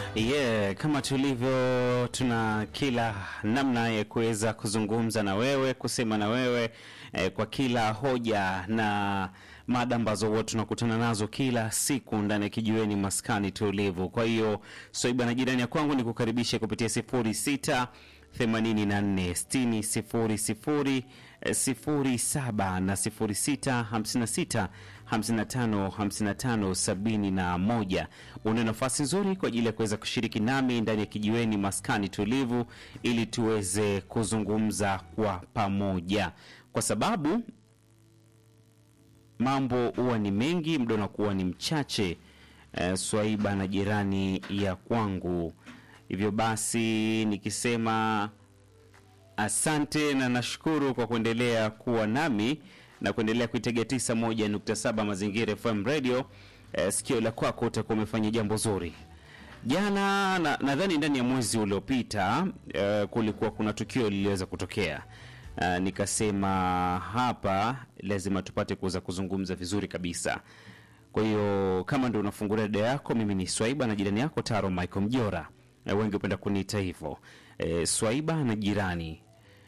Yeah, kama tulivyo tuna kila namna ya kuweza kuzungumza na wewe, kusema na wewe eh, kwa kila hoja na mada ambazo huwa tunakutana nazo kila siku ndani ya kijiweni maskani tulivu. Kwa hiyo Swaiba na jirani ya kwangu ni kukaribisha kupitia sifuri sita 84 60 00 07 na 06 56 55 55 71. Una nafasi nzuri kwa ajili ya kuweza kushiriki nami ndani ya kijiweni maskani tulivu, ili tuweze kuzungumza kwa pamoja, kwa sababu mambo huwa ni mengi, muda unakuwa ni mchache. Eh, Swaiba na jirani ya kwangu Hivyo basi nikisema asante na nashukuru kwa kuendelea kuwa nami na kuendelea kuitega 91.7 Mazingira FM Radio. Eh, sikio la kwako utakuwa umefanya jambo zuri. Jana na- nadhani ndani ya mwezi uliopita eh, kulikuwa kuna tukio liliweza kutokea. Eh, nikasema hapa lazima tupate kuweza kuzungumza vizuri kabisa. Kwa hiyo kama ndio unafungulia dada yako, mimi ni Swaiba na jirani yako Taro Michael Mjora. Eh, wengi hupenda kuniita hivyo e, Swaiba na jirani.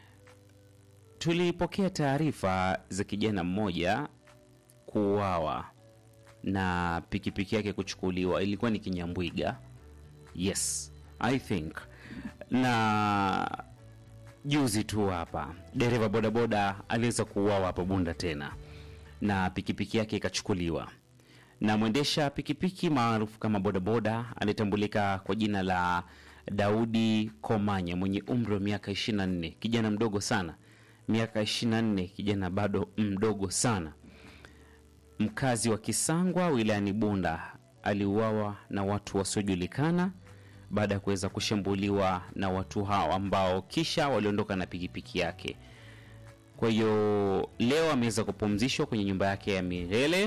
Tulipokea taarifa za kijana mmoja kuuawa na pikipiki yake kuchukuliwa. Ilikuwa ni Kinyambwiga, yes I think, na juzi tu hapa dereva bodaboda aliweza kuuawa hapa Bunda tena na pikipiki yake ikachukuliwa na mwendesha pikipiki maarufu kama bodaboda anayetambulika kwa jina la Daudi Komanya mwenye umri wa miaka 24, kijana mdogo sana, miaka 24, kijana bado mdogo sana, mkazi wa Kisangwa wilayani Bunda, aliuawa na watu wasiojulikana baada ya kuweza kushambuliwa na watu hao ambao kisha waliondoka na pikipiki yake. Kwa hiyo leo ameweza kupumzishwa kwenye nyumba yake ya milele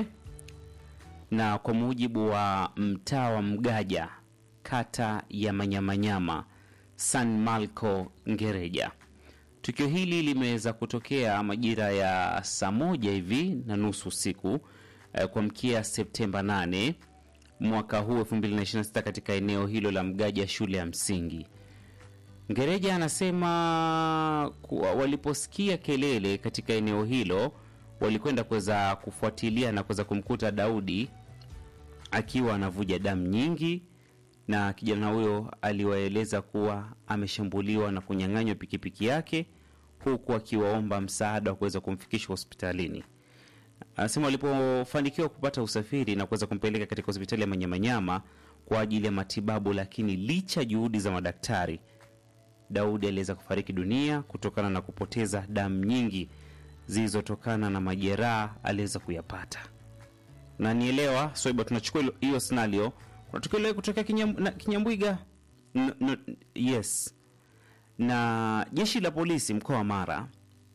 na kwa mujibu wa mtaa wa Mgaja, kata ya Manyamanyama, San Marco Ngereja, tukio hili limeweza kutokea majira ya saa moja hivi na nusu usiku eh, kuamkia Septemba 8 mwaka huu 2026 katika eneo hilo la Mgaja, shule ya msingi. Ngereja anasema kuwa waliposikia kelele katika eneo hilo walikwenda kuweza kufuatilia na kuweza kumkuta Daudi akiwa anavuja damu nyingi, na kijana huyo aliwaeleza kuwa ameshambuliwa na kunyang'anywa pikipiki yake, huku akiwaomba msaada wa kuweza kumfikisha hospitalini. Anasema walipofanikiwa kupata usafiri na kuweza kumpeleka katika hospitali ya Manyamanyama kwa ajili ya matibabu, lakini licha juhudi za madaktari, Daudi aliweza kufariki dunia kutokana na kupoteza damu nyingi zilizotokana na majeraha aliweza kuyapata. Na nielewa Swaiba, tunachukua hilo- hiyo scenario, kuna tukio lile kutokea Kinyam- na- Kinyambwiga. N- n- yes, na jeshi la polisi mkoa wa Mara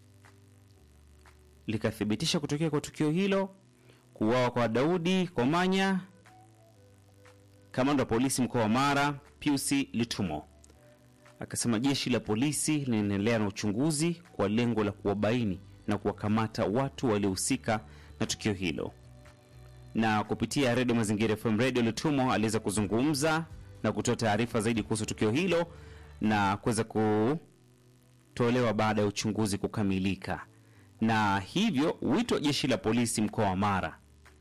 likathibitisha kutokea kwa tukio hilo, kuuawa kwa Daudi Komanya. Kamanda wa polisi mkoa wa Mara Pius Litumo akasema jeshi la polisi linaendelea na uchunguzi kwa lengo la kuwabaini na kuwakamata watu waliohusika na tukio hilo. Na kupitia redio Mazingira FM Radio, Lutumo aliweza kuzungumza na kutoa taarifa zaidi kuhusu tukio hilo na kuweza kutolewa baada ya uchunguzi kukamilika, na hivyo wito wa jeshi la polisi mkoa wa Mara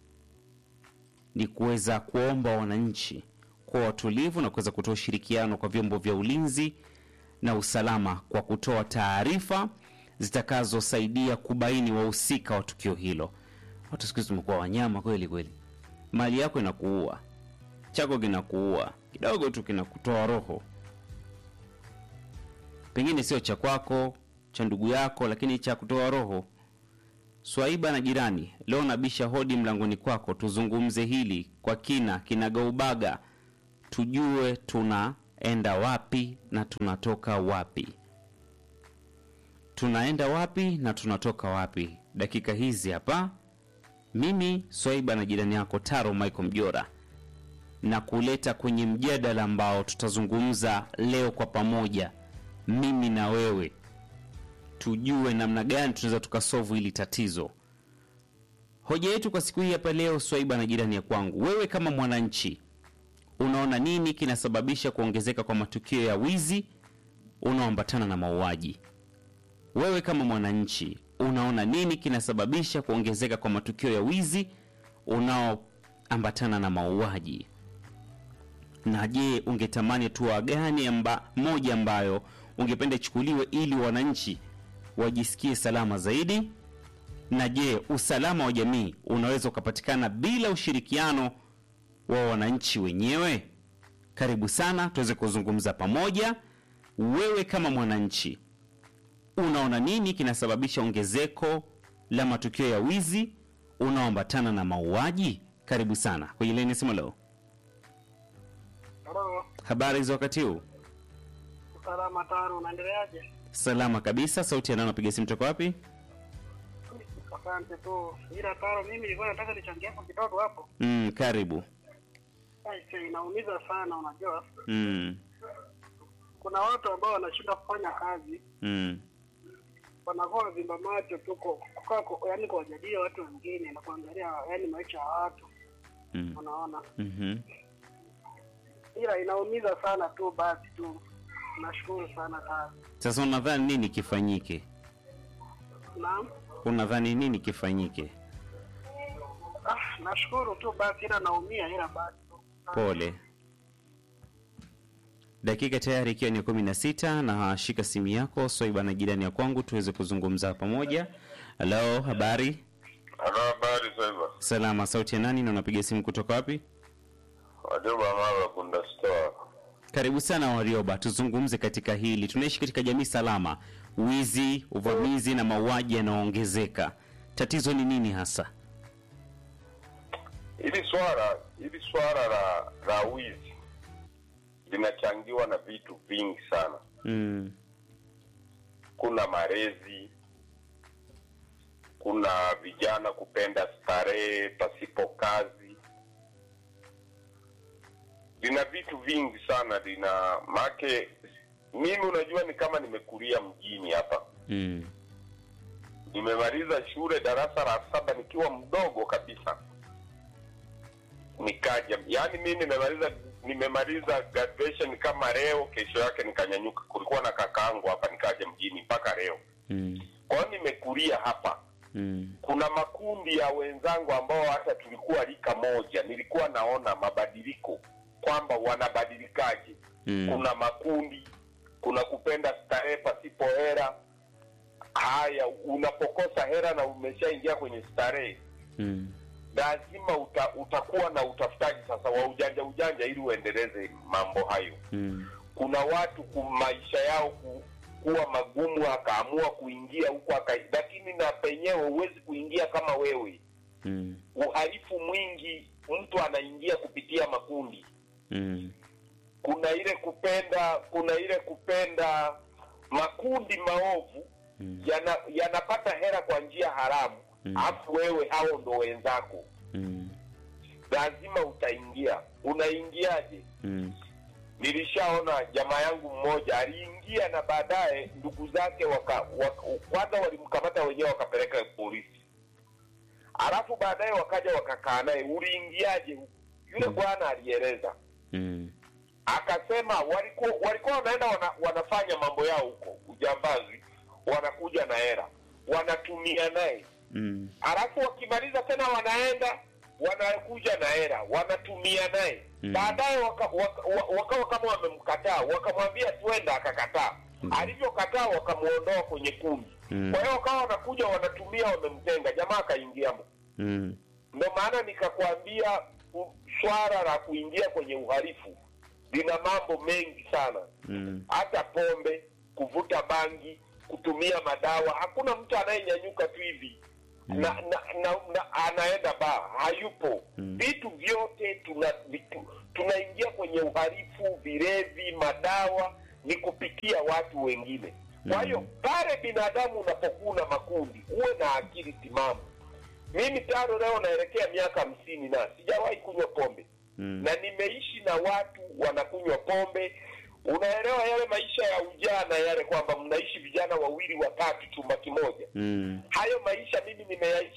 ni kuweza kuwaomba wananchi kuwa watulivu na kuweza kutoa ushirikiano kwa vyombo vya ulinzi na usalama kwa kutoa taarifa zitakazosaidia kubaini wahusika wa tukio hilo. Watu siku hizi tumekuwa wanyama kweli kweli, mali yako inakuua, chako kinakuua, kidogo tu kinakutoa roho, pengine sio cha kwako, cha ndugu yako, lakini cha kutoa roho. Swaiba na jirani, leo nabisha hodi mlangoni kwako, tuzungumze hili kwa kina, kinagaubaga, tujue tunaenda wapi na tunatoka wapi, tunaenda wapi na tunatoka wapi. Dakika hizi hapa, mimi Swaiba na jirani yako Taro Michael Mjora na kuleta kwenye mjadala ambao tutazungumza leo kwa pamoja, mimi na wewe tujue namna gani tunaweza tukasovu hili tatizo. Hoja yetu kwa siku hii hapa leo, Swaiba na jirani ya kwangu, wewe kama mwananchi unaona nini kinasababisha kuongezeka kwa matukio ya wizi unaoambatana na mauaji? Wewe kama mwananchi, unaona nini kinasababisha kuongezeka kwa matukio ya wizi unaoambatana na mauaji? Na je, ungetamani hatua gani amba, moja ambayo ungependa ichukuliwe ili wananchi wajisikie salama zaidi? Na je, usalama wa jamii unaweza ukapatikana bila ushirikiano wa wananchi wenyewe? Karibu sana tuweze kuzungumza pamoja. Wewe kama mwananchi, unaona nini kinasababisha ongezeko la matukio ya wizi unaoambatana na mauaji? Karibu sana kwenye leni simu leo. Halo, Habari za wakati huu? salama tano, unaendeleaje? Salama kabisa. Sauti ya nani? Napiga simu toka wapi? Asante tu. Ila tano, mimi nilikuwa nataka nichangie hapo kidogo hapo. Mm, karibu. Aise, inaumiza sana, unajua Mm, kuna watu ambao wanashindwa kufanya kazi, mm, wanakuwa vimba macho tu kwa kukaa kwa- yaani kuwajadili watu wengine na kuangalia yaani maisha ya watu, mm, unaona. mhm. Ila inaumiza sana tu, basi tu. Nashukuru sana kazi. Sasa unadhani nini kifanyike? Naam. Unadhani nini kifanyike? Ah, nashukuru tu basi, ila naumia, ila basi tu. Pole. Dakika tayari ikiwa ni kumi na sita na shika simu yako Swaiba na jirani ya kwangu tuweze kuzungumza pamoja. Halo, habari? Halo, habari Saiba. Salama. Sauti ya nani na unapiga simu kutoka wapi? Wajoba Mara Kunda Store. Karibu sana Warioba, tuzungumze katika hili. Tunaishi katika jamii salama, wizi, uvamizi na mauaji yanaongezeka. Tatizo ni nini hasa? Hili swala hili swala la la wizi linachangiwa na vitu vingi sana. Mm, Kuna malezi, kuna vijana kupenda starehe pasipo kazi, lina vitu vingi sana, lina make. Mimi unajua, ni kama nimekulia mjini hapa mm, nimemaliza shule darasa la saba nikiwa mdogo kabisa nikaja yani mi nimemaliza nimemaliza graduation kama leo kesho yake nikanyanyuka kulikuwa na kakaangu hapa nikaja mjini mpaka leo mm, kwa hiyo nimekulia hapa mm, kuna makundi ya wenzangu ambao hata tulikuwa rika moja nilikuwa naona mabadiliko kwamba wanabadilikaje mm, kuna makundi kuna kupenda starehe pasipo hera haya unapokosa hera na umeshaingia kwenye starehe mm, lazima uta, utakuwa na utafutaji sasa wa ujanja ujanja ili uendeleze mambo hayo mm, kuna watu ku maisha yao ku, kuwa magumu akaamua kuingia huko aka lakini na penyewe huwezi kuingia kama wewe mm, uhalifu mwingi mtu anaingia kupitia makundi mm, kuna ile kupenda kuna ile kupenda makundi maovu Mm. yana yanapata hera kwa njia haramu Mm. alafu wewe hao ndo wenzako mm, lazima utaingia unaingiaje mm, nilishaona jamaa yangu mmoja aliingia na baadaye ndugu zake waka, waka, kwanza walimkamata wenyewe wakapeleka polisi alafu baadaye wakaja wakakaa naye uliingiaje huku yule Mm. bwana alieleza mm, akasema walikuwa walikuwa wanaenda wana, wanafanya mambo yao huko ujambazi wanakuja na hera wanatumia naye mm, alafu wakimaliza tena wanaenda wanakuja na hera wanatumia naye Mm. baadaye wakawa waka, waka, wakawa kama wamemkataa wakamwambia twenda akakataa Mm. alivyokataa wakamuondoa kwenye kundi Mm. kwa hiyo wakawa wanakuja wanatumia wamemtenga jamaa akaingiamo mm, ndo maana nikakwambia u- swala la kuingia kwenye uhalifu lina mambo mengi sana mm, hata pombe kuvuta bangi kutumia madawa hakuna mtu anayenyanyuka tu hivi Mm. na, na, na, na anaenda baa hayupo Mm. vitu vyote tuna vitu, tunaingia kwenye uhalifu vilevi madawa ni kupitia watu wengine kwa Mm. hiyo pale binadamu unapokuwa na makundi uwe na akili timamu mimi tano leo naelekea miaka hamsini na sijawahi kunywa pombe mm, na nimeishi na watu wanakunywa pombe unaelewa yale maisha ya ujana yale kwamba mnaishi vijana wawili watatu chumba kimoja mm, hayo maisha mimi nimeyaishi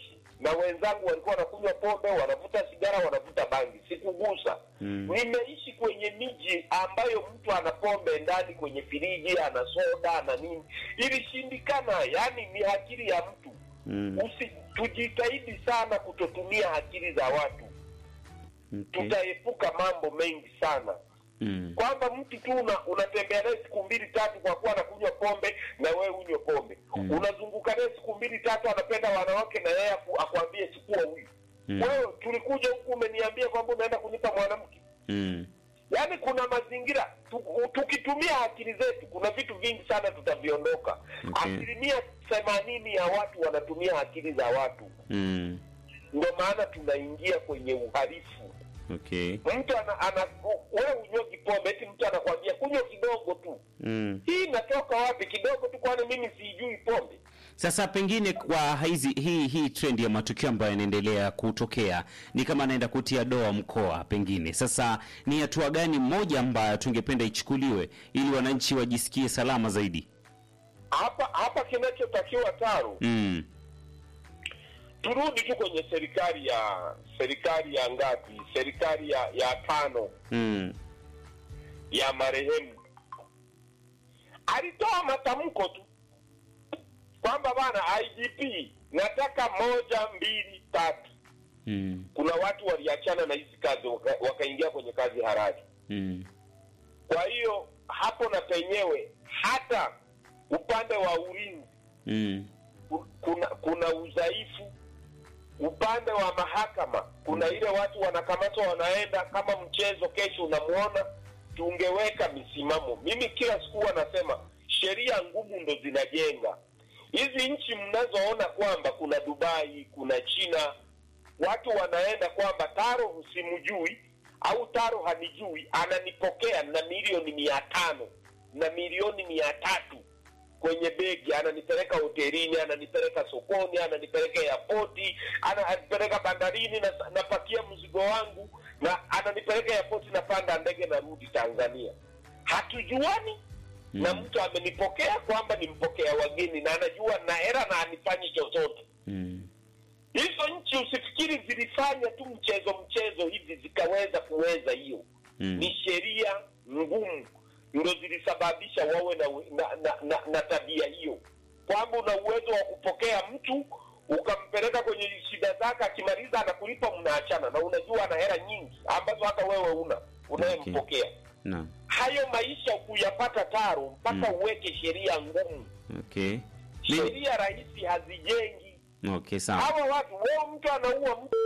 na wenzangu walikuwa wanakunywa pombe wanavuta sigara wanavuta bangi sikugusa Mm. nimeishi kwenye miji ambayo mtu ana pombe ndani kwenye firiji ana soda ana nini ilishindikana yani ni akili ya mtu Mm. Usi, tujitahidi sana kutotumia akili za watu Okay. tutaepuka mambo mengi sana Mm. kwamba mtu tu una, unatembea naye siku mbili tatu kwa kuwa anakunywa pombe na wewe unywe pombe Mm. unazunguka naye siku mbili tatu anapenda wanawake na yeye aku- akwambie sikuwa huyu Mm. wewe tulikuja huku umeniambia kwamba unaenda kunipa mwanamke Mm. yaani kuna mazingira tu, tukitumia akili zetu kuna vitu vingi sana tutaviondoka Okay. asilimia themanini ya watu wanatumia akili za watu Mm. ndio maana tunaingia kwenye uhalifu Okay. mtu ana, ana wewe unywogi pombe eti mtu anakwambia kunywa kidogo tu Mm. hii inatoka wapi kidogo tu kwani mimi siijui pombe Sasa pengine kwa hizi hii hii trend ya matukio ambayo yanaendelea kutokea ni kama anaenda kutia doa mkoa pengine. Sasa ni hatua gani moja ambayo tungependa ichukuliwe ili wananchi wajisikie salama zaidi? hapa hapa kinachotakiwa taro Mm. turudi tu kwenye serikali ya serikali ya ngapi serikali ya ya tano Mm. ya marehemu alitoa matamko tu kwamba bana igp nataka moja mbili tatu Mm. kuna watu waliachana na hizi kazi waka- wakaingia kwenye kazi haraji Mm. kwa hiyo hapo na penyewe hata upande wa ulinzi Mm. ku- kuna kuna udhaifu upande wa mahakama kuna ile watu wanakamatwa wanaenda kama mchezo kesho unamwona tungeweka misimamo mimi kila siku huwa nasema sheria ngumu ndo zinajenga hizi nchi mnazoona kwamba kuna dubai kuna china watu wanaenda kwamba taro husimjui au taro hanijui ananipokea na milioni mia tano na milioni mia tatu kwenye begi ananipeleka hotelini ananipeleka sokoni ananipeleka yapoti ananipeleka bandarini na, napakia mzigo wangu na ananipeleka yapoti napanda ndege narudi tanzania hatujuani mm. na mtu amenipokea kwamba nimpokea wageni na anajua na hera na anifanyi chochote Mm. hizo nchi usifikiri zilifanya tu mchezo mchezo hivi zikaweza kuweza hiyo Mm. ni sheria ngumu ndo zilisababisha wawe na, na, na, na, na tabia hiyo kwamba una uwezo wa kupokea mtu ukampeleka kwenye shida zake akimaliza anakulipa mnaachana na unajua ana hela nyingi ambazo hata wewe una unayempokea Naam. hayo maisha kuyapata taro mpaka Mm. uweke sheria ngumu Okay. Mimi- sheria rahisi hazijengi Okay, sawa. hawa watu wao mtu anaua mtu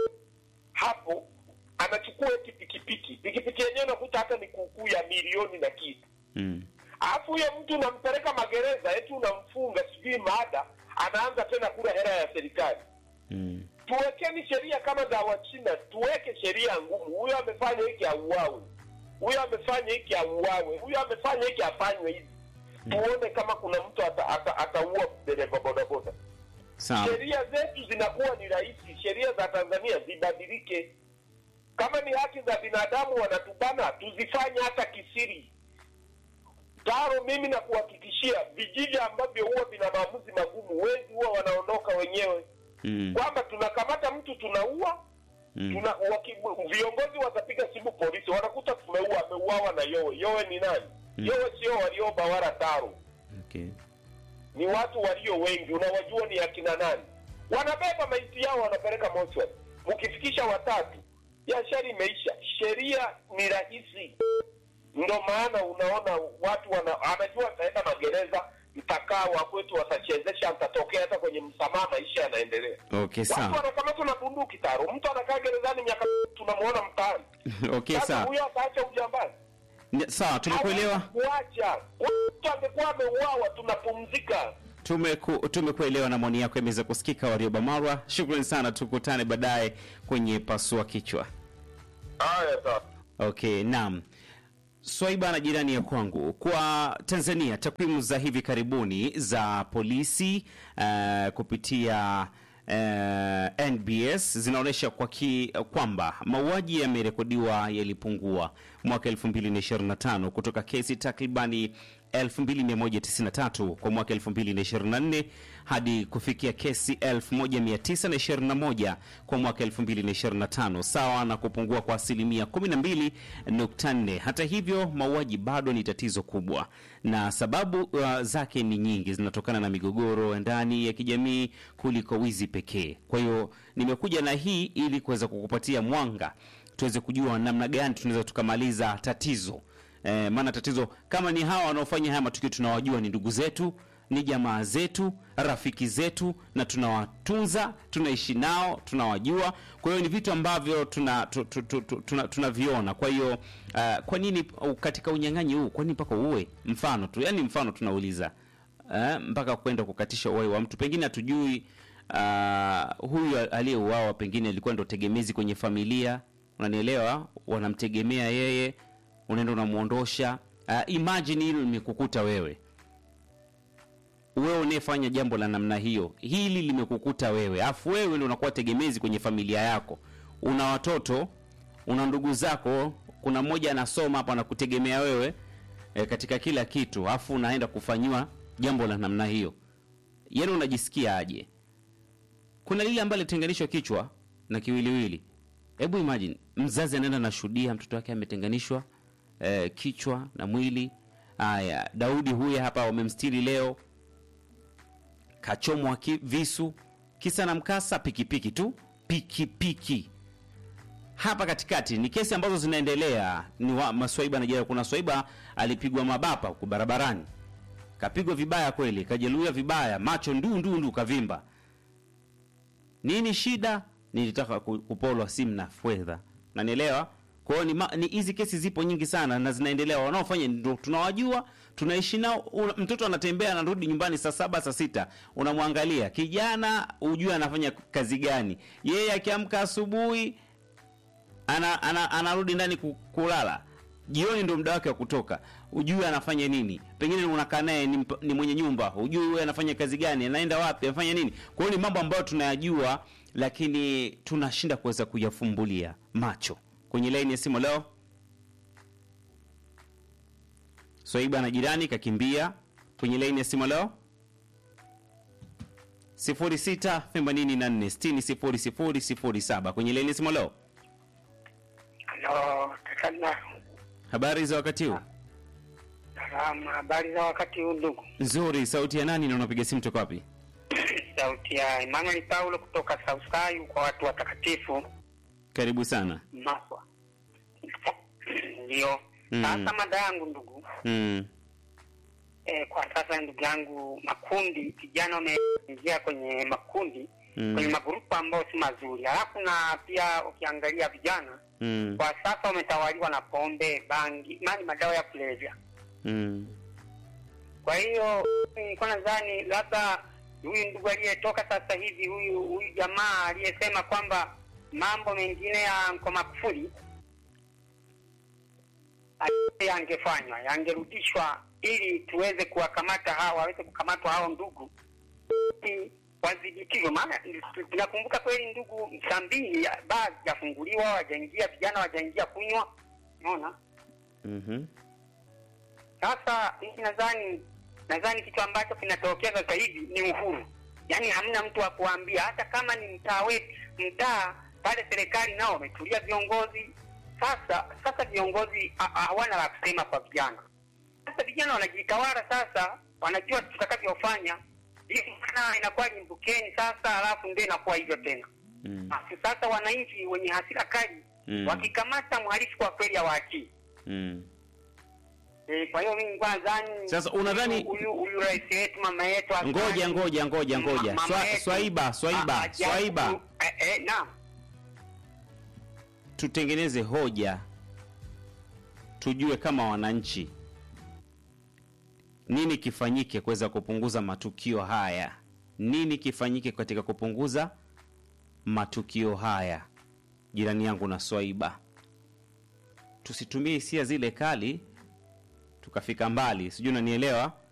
hapo anachukua eti pikipiki pikipiki yenyewe nakuta hata ni kuukuu ya milioni na kitu Mm. alafu huyo mtu unampeleka magereza eti unamfunga sijui maada anaanza tena kula hela ya serikali Mm. tuwekeni sheria kama za wachina tuweke sheria ngumu huyo amefanya hiki auawe huyo amefanya hiki auawe huyo amefanya hiki afanywe hivi tuone kama kuna mtu ata- ata- ataua dereva bodaboda Sawa. sheria zetu zinakuwa ni rahisi sheria za tanzania zibadilike kama ni haki za binadamu wanatubana tuzifanye hata kisiri taro mimi na kuhakikishia vijiji ambavyo huwa vina maamuzi magumu wezi huwa wanaondoka wenyewe Mm. kwamba tunakamata mtu tunaua Mm. tuna waki, viongozi watapiga simu polisi wanakuta tumeua ameuawa na yowe yowe ni nani Mm. yowe sio walioba wala taro Okay. ni watu walio wengi unawajua ni akina nani wanabeba maiti yao wanapeleka mochwari mkifikisha watatu biashara imeisha sheria ni rahisi ndo maana unaona watu wana, anajua ataenda magereza mtakaa wa kwetu watachezesha mtatokea hata kwenye msamaha maisha yanaendelea Okay, watu sawa. wanakamatwa na bunduki taro mtu anakaa gerezani miaka tunamuona mtaani Okay, sasa sawa. huyo ataacha ujambazi N- Sawa, tumekuelewa. Hawezi kuacha mtu angekuwa ameuawa tunapumzika Tumeku, tumekuelewa na maoni yako yameweza kusikika. Warioba Marwa, shukrani sana, tukutane baadaye kwenye pasua kichwa. haya sasa Okay, naam. Swaiba na jirani ya kwangu, kwa Tanzania, takwimu za hivi karibuni za polisi uh, kupitia uh, NBS zinaonyesha kwa ki, kwamba mauaji yamerekodiwa yalipungua mwaka 2025 kutoka kesi takribani 2193 kwa mwaka 2024 hadi kufikia kesi 1921 kwa mwaka 2025 sawa na kupungua kwa asilimia 12.4. Hata hivyo, mauaji bado ni tatizo kubwa na sababu uh, zake ni nyingi, zinatokana na migogoro ya ndani ya kijamii kuliko wizi pekee. Kwa hiyo nimekuja na hii ili kuweza kukupatia mwanga tuweze kujua namna gani tunaweza tukamaliza tatizo e, maana tatizo kama ni hawa wanaofanya haya matukio tunawajua ni ndugu zetu ni jamaa zetu rafiki zetu na tunawatunza tunaishi nao tunawajua kwa hiyo ni vitu ambavyo tunaviona tuna, tu- tu- tu- tuna, tunaviona. kwa hiyo uh, kwa nini uh, katika unyang'anyi huu kwa nini mpaka uwe mfano tu yani mfano tunauliza uh, mpaka kwenda kukatisha uhai wa mtu pengine hatujui uh, huyu aliyeuawa pengine alikuwa ndo tegemezi kwenye familia unanielewa wanamtegemea yeye unaenda unamwondosha uh, imagine hilo limekukuta wewe wewe unayefanya jambo la namna hiyo hili limekukuta wewe afu wewe ndio unakuwa tegemezi kwenye familia yako una watoto una ndugu zako kuna mmoja anasoma hapa anakutegemea wewe e, katika kila kitu afu unaenda kufanyiwa jambo la namna hiyo yani unajisikia aje kuna lile ambalo litenganishwa kichwa na kiwiliwili hebu imagine mzazi anaenda anashuhudia mtoto wake ametenganishwa eh, kichwa na mwili haya daudi huye hapa wamemstiri leo kachomwa ki, visu kisa na mkasa pikipiki tu pikipiki hapa katikati ni kesi ambazo zinaendelea ni wa, maswaiba najua kuna swaiba alipigwa mabapa huku barabarani kapigwa vibaya kweli kajeruhiwa vibaya macho nduu nduu nduu kavimba nini shida nilitaka ku- kupolwa simu na fedha nanielewa kwa hiyo ni ma- ni hizi kesi zipo nyingi sana na zinaendelea wanaofanya ndo tunawajua tunaishi nao una- mtoto anatembea anarudi nyumbani saa saba saa sita unamwangalia kijana ujue anafanya kazi gani yeye akiamka asubuhi ana, ana, anarudi ndani ku- kulala jioni ndo muda wake wa kutoka ujue anafanya nini pengine unakaa naye ni, mp- ni mwenye nyumba ujue huyu anafanya kazi gani anaenda wapi anafanya nini kwa hiyo ni mambo ambayo tunayajua lakini tunashinda kuweza kuyafumbulia macho kwenye laini ya simu leo swaiba na jirani kakimbia kwenye laini ya simu leo 0684600007 kwenye laini ya simu leo Halo, kakana. habari za wakati huu Salama, habari za wakati huu ndugu. nzuri sauti ya nani na unapiga simu toka wapi Sauti ya Emmanuel Paulo kutoka Sausayu kwa watu watakatifu karibu sana Maswa. Ndio. Mm. Sasa mada yangu ndugu, mm. eh, kwa sasa ndugu yangu, makundi vijana wameingia kwenye makundi Mm. kwenye magrupu ambayo si mazuri, halafu na pia ukiangalia vijana Mm. kwa sasa wametawaliwa na pombe, bangi, mani madawa ya kulevya. Mm. Kwa hiyo nilikuwa nadhani labda huyu ndugu aliyetoka sasa hivi, huyu huyu jamaa aliyesema kwamba mambo mengine ya kwa Magufuli a- yangefanywa yangerudishwa, ili tuweze kuwakamata hawa, waweze kukamatwa hao ndugu ili wadhibitiwe. Maana tunakumbuka kweli, ndugu, saa mbili ya- baa zijafunguliwa, wajaingia vijana, wajaingia kunywa, unaona Mhm. sasa mimi nadhani nadhani kitu ambacho kinatokea sasa hivi ni uhuru, yaani hamna mtu wa kuambia, hata kama ni mtaa wetu, mtaa pale, serikali nao wametulia viongozi. Sasa sasa viongozi ha- hawana la kusema kwa vijana. Sasa vijana wanajitawala sasa, wanajua tutakavyofanya hivi, maana inakuwa limbukeni sasa, alafu ndio inakuwa hivyo tena. Mm. Basi sasa wananchi wenye hasira kali Mm. wakikamata mhalifu kwa kweli hawaachii. Mm. Eh, kwa hiyo mimi nilikuwa nadhani Sasa unadhani- huyu huyu rais wetu mama yetu Hassan- ngoja ngoja ngoja ngoja Ma- mama Swa, yetu- swaiba swaiba a- ajabu- swaiba eh, eh, naam tutengeneze hoja tujue kama wananchi nini kifanyike kuweza kupunguza matukio haya nini kifanyike katika kupunguza matukio haya jirani yangu na swaiba tusitumie hisia zile kali tukafika mbali sijui unanielewa